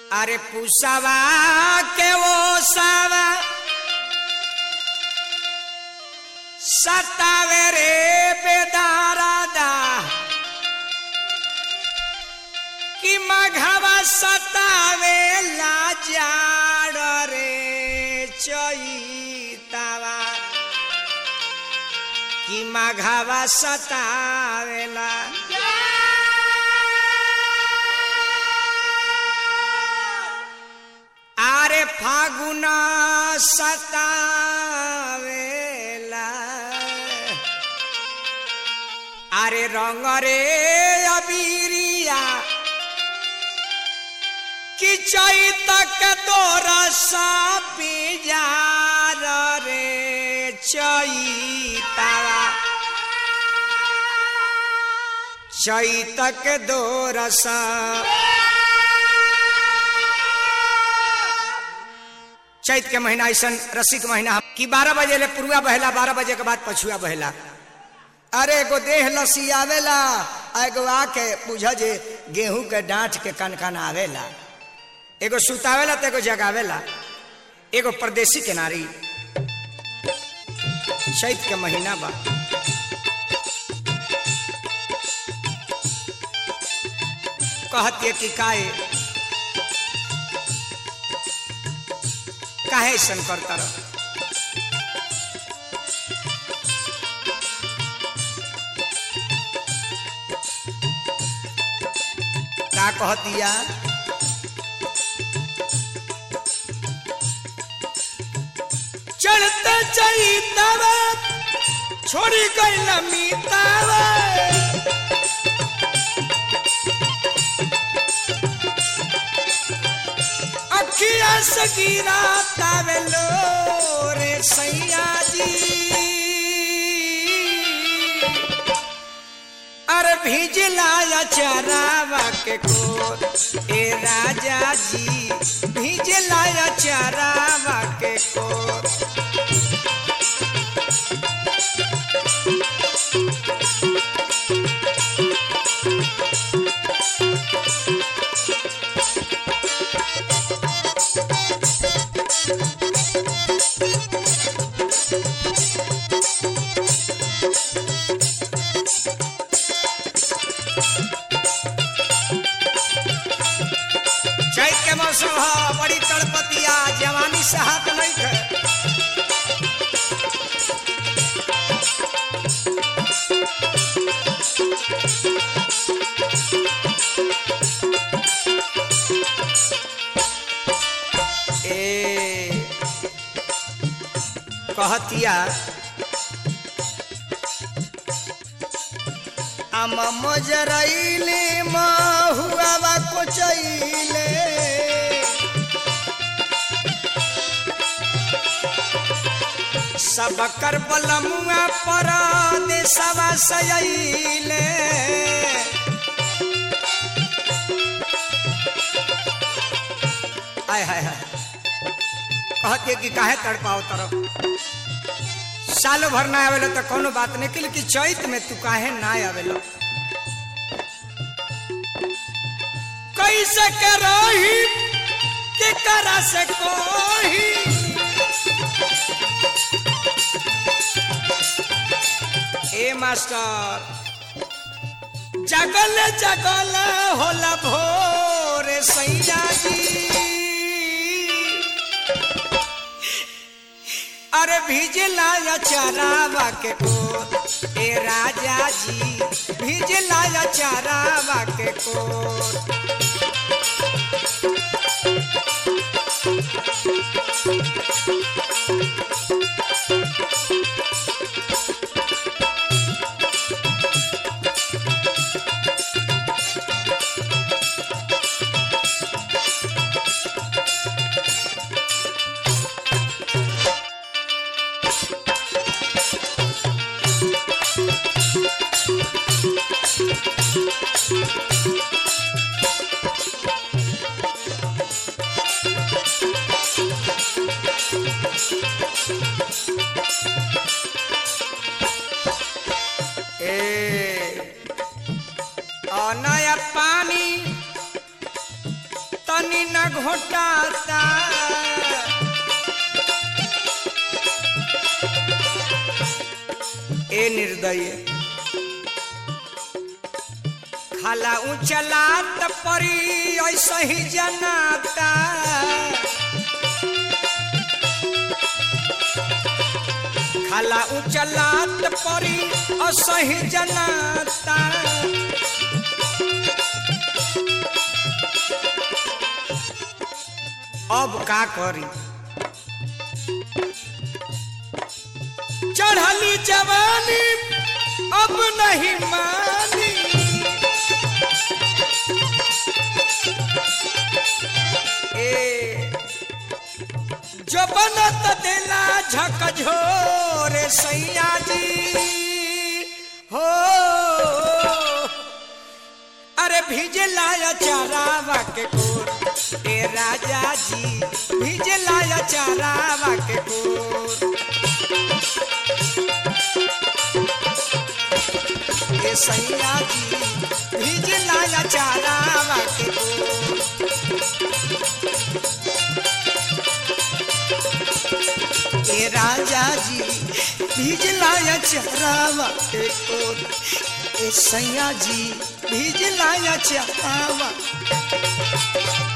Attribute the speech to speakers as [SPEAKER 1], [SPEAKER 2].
[SPEAKER 1] अरे पुसवा के वो सावा सतावे रे बेदारादा कि मघवा सतावे लाजाड़ रे चैतावा कि मघवा सतावेला आरे फागुन सतावेला आरे रंग रे अबीरिया कि चैतक दोरस पिजार रे चैतावा चैतक दोरस चैत के महीना ऐसा रसिक महीना कि बारह बजे ले पुरुआ बहेला बारह बजे के बाद पछुआ बहेला अरे एगो देह लसी आवेला आ एगो आके बुझ जे गेहूं के डांठ के कन कन आवेला एगो सुतावेला तो एगो जगावेला एगो परदेसी के नारी चैत के महीना बा कहती कि काहे काहे ऐसन करता रह का कहतिया चढ़ते चैतवा छोड़ी गई मीतावा अखिया से गिरा तावेलो रे सैया जी अरे भिजला चरावा के को ए राजा जी भिजला चरावा के को चैत के मौसम ह बड़ी तड़पतिया जवानी से हाथ नहीं खे ए कहतिया आम मजरैले महुआ कोचैले सब कर बलमुआ पर देशवा सयैले आय हाय हाय कहते कि काहे तड़पाओ तरफ साल भर ना आवेला तो कोनो बात नहीं कि लेकिन चैत में तू काहे ना आवेला कैसे के रही के करा से कोही ए मास्टर जगल जगल होला भोर सैया जी अरे भिजला या चरावा के को ए राजा जी भिजला या चरावा के को न घोटाता ए निर्दय खाला उचलात परी ऐसा ही जनाता खाला उचलात परी ऐसा ही जनाता अब का करी चढ़ली जवानी अब नहीं मानी ए जो बनत दिला झकझोरे सैया जी हो अरे भिजे लाया चारावा के कोर ए राजा जी भिजे लाया चारावा के कोर ए सैया जी भिजे लाया चारावा के कोर ए राजा जी भिज लाया चारावा के कोर ए सैया जी भिज लाया चारावा